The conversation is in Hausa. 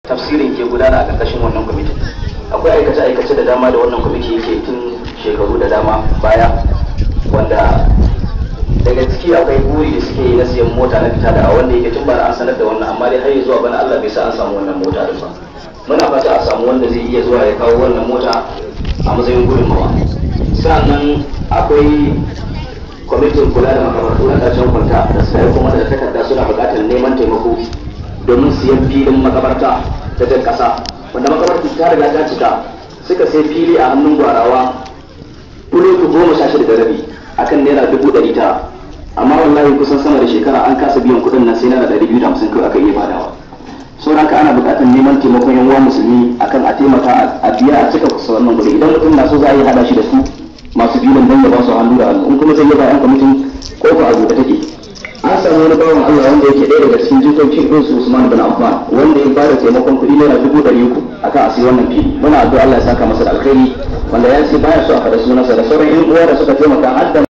tafsirin ke gudana a ƙarƙashin wannan kwamiti akwai aikace-aikace da dama da wannan kwamiti yake tun shekaru da dama baya wanda daga ciki akwai buri da suke yi na siyan mota na fita da wanda yake tun bara an sanar da wannan amma dai har zuwa bana Allah bai sa an samu wannan mota din ba muna fata a samu wanda zai iya zuwa ya kawo wannan mota a matsayin gudunmawa sannan akwai kwamitin kula da makamartu na ƙarshen kwanta da suka yi kuma da takarda suna buƙatar neman taimako domin siyan filin makabarta ta jan ƙasa wanda makabarta ta riga ta cika suka sai fili a hannun gwarawa kulotu goma sha shida da rabi akan naira dubu ɗari tara amma wallahi kusan sama da shekara an kasa biyan kuɗin nan sai naira ɗari biyu da hamsin kawai aka iya badawa sauran haka ana buƙatar neman taimakon yan uwa musulmi akan a taimaka a biya a cika kusa wannan kuɗi idan mutum na so za a yi haɗa shi da su masu filin don ya ba su hannu da hannu in kuma sai ya ba yan kwamitin kofa a buɗe take an samu wani bawan Allah wanda yake ɗaya daga cikin jikokin irin su Usman bin Affan wanda ya bada taimakon kuɗi naira dubu ɗari uku akan a siya wannan fili muna addu'a Allah ya saka masa da alkhairi wanda ya ce baya so a faɗa sunansa da sauran yan uwa da suka taimaka har da